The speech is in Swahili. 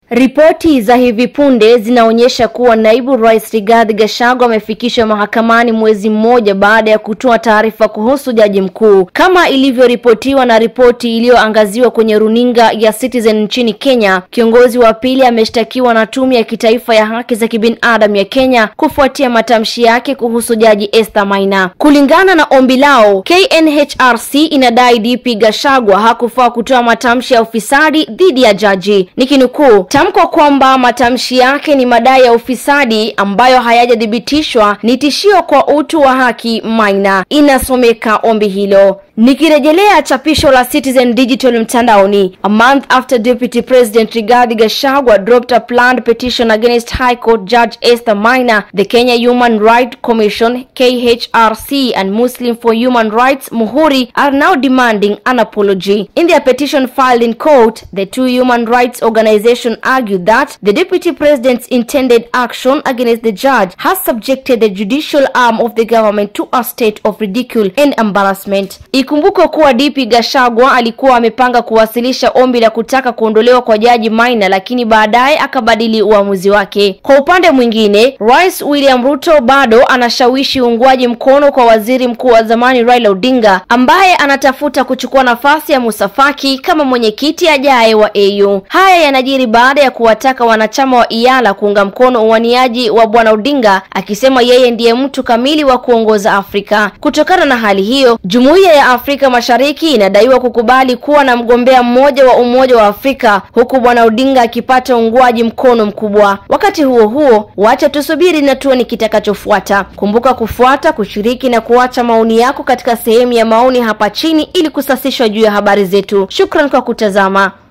Ripoti za hivi punde zinaonyesha kuwa naibu rais Rigathi Gachagua amefikishwa mahakamani mwezi mmoja baada ya kutoa taarifa kuhusu jaji mkuu. Kama ilivyoripotiwa na ripoti iliyoangaziwa kwenye runinga ya Citizen nchini Kenya, kiongozi wa pili ameshtakiwa na tume ya kitaifa ya haki za kibinadamu ya Kenya kufuatia matamshi yake kuhusu jaji Esther Maina. Kulingana na ombi lao, KNHRC inadai DP Gachagua hakufaa kutoa matamshi ya ufisadi dhidi ya jaji. Nikinukuu, tamko kwamba matamshi yake ni madai ya ufisadi ambayo hayajathibitishwa ni tishio kwa utu wa haki Maina, inasomeka ombi hilo. Nikirejelea chapisho la Citizen Digital mtandaoni, a month after Deputy President Rigathi Gachagua dropped a planned petition against High Court Judge Esther Maina, the Kenya Human Rights Commission KHRC and Muslim for Human Rights Muhuri are now demanding an apology. In their petition filed in court, the two human rights organizations argued that the Deputy President's intended action against the judge has subjected the judicial arm of the government to a state of ridicule and embarrassment. Ikumbukwe kuwa DP Gachagua alikuwa amepanga kuwasilisha ombi la kutaka kuondolewa kwa jaji Maina, lakini baadaye akabadili uamuzi wake. Kwa upande mwingine, Rais William Ruto bado anashawishi uungwaji mkono kwa waziri mkuu wa zamani Raila Odinga ambaye anatafuta kuchukua nafasi ya Musa Faki kama mwenyekiti ajaye wa AU. Haya yanajiri baada ya kuwataka wanachama wa IALA kuunga mkono uwaniaji wa bwana Odinga, akisema yeye ndiye mtu kamili wa kuongoza Afrika. Kutokana na hali hiyo, jumuiya ya Afrika Mashariki inadaiwa kukubali kuwa na mgombea mmoja wa Umoja wa Afrika huku bwana Odinga akipata uungwaji mkono mkubwa. Wakati huo huo, wacha tusubiri na tuone kitakachofuata. Kumbuka kufuata, kushiriki na kuacha maoni yako katika sehemu ya maoni hapa chini ili kusasishwa juu ya habari zetu. Shukran kwa kutazama.